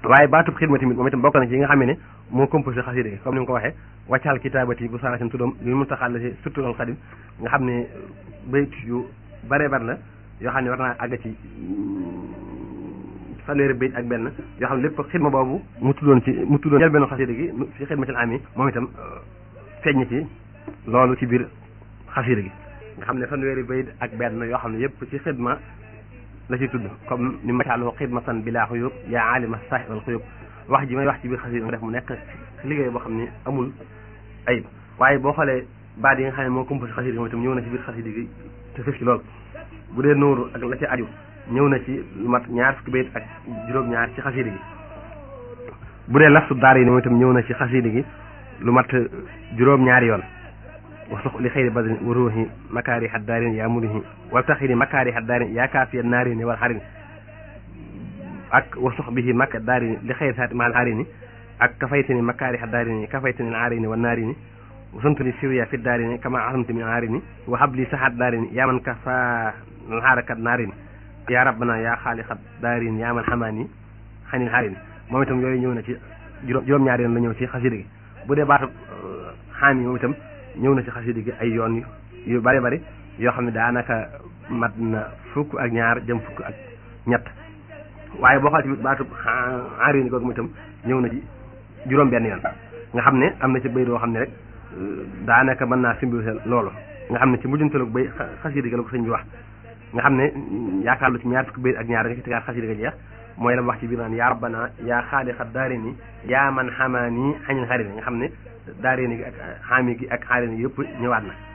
waaye baatub xidma tamit moom itam bokk na ci yi nga xam ne moo composé xasida gi comme ni nga ko waxee wàccal kitaabati bu saaratin tuddam li mu taxal la si surtout al xadim nga xam ne bayt yu bare bare la yoo xam ne war naa àgg ci fanweeri bayt ak benn yoo xam ne lépp xidma boobu mu tuddoon ci mu tuddoon jël benn xasida gi ci xidmatil ami moom itam feeñ ci loolu ci biir xasida gi nga xam ne fanweeri bayt ak benn yoo xam ne yëpp ci xidma la ci tudd comme ni ma caaloo xidma san bilaa xuyub yaa alima saahi wal xuyub wax ji may wax ci biir xasida def mu nekk liggéey boo xam ne amul ayib waaye boo xoolee baat yi nga xam ne moo composé xasida gi moom itam ñëw na ci biir xasida gi te fëf ci loolu bu dee nóoru ak la ci aju ñëw na ci lu mat ñaar fukki bayt ak juróom-ñaar ci xasida gi bu dee laftu daar yi moom itam ñëw na ci xasida gi lu mat juróom-ñaari yoon wasux li xëyri badrin wa ruuhi makaari haddaarin yaa murihi wal taxiri makaari haddaarin yaa kaafiya naarini wal xarini ak wasux bihi makka daarini li xëyri saati maal xarini ak kafaytini makaari haddaarini kafaytini naarini wa naarini wasantuni siriya fi daarini kama asamti min naarini wa habli saxaat daarini yaa man kafa xaarakat naarini yaa rabbana yaa xaaliqat daarini yaa man xamaani xanil xaarini moom itam yooyu ñëw na ci juróom-ñaari yoon la ñëw ci xasida gi bu dee baatu xaam yi moom itam ñëw na ci xasida gi ay yoon yu bari bari yoo xam ne daanaka mat na fukk ak ñaar jëm fukk ak ñett waaye boo xoolee ci baatu xaarini googu itam ñëw na ci juróom benn yoon nga xam ne am na ci bay doo xam ne rek daanaka mën naa simbiwuse loolu nga xam ne ci mujjantalu bay xasida gi la ko sëñ bi wax nga xam ne yaakaar lu ci ñaar fukki bay ak ñaar nga ci tegaat xasida ga jeex mooy la wax ci biir naan yaa rabbana yaa xaaliqa daarini yaa man xamaani xañin xarini nga xam ne daarini gi ak xaami gi ak xaarini yëpp ñëwaat na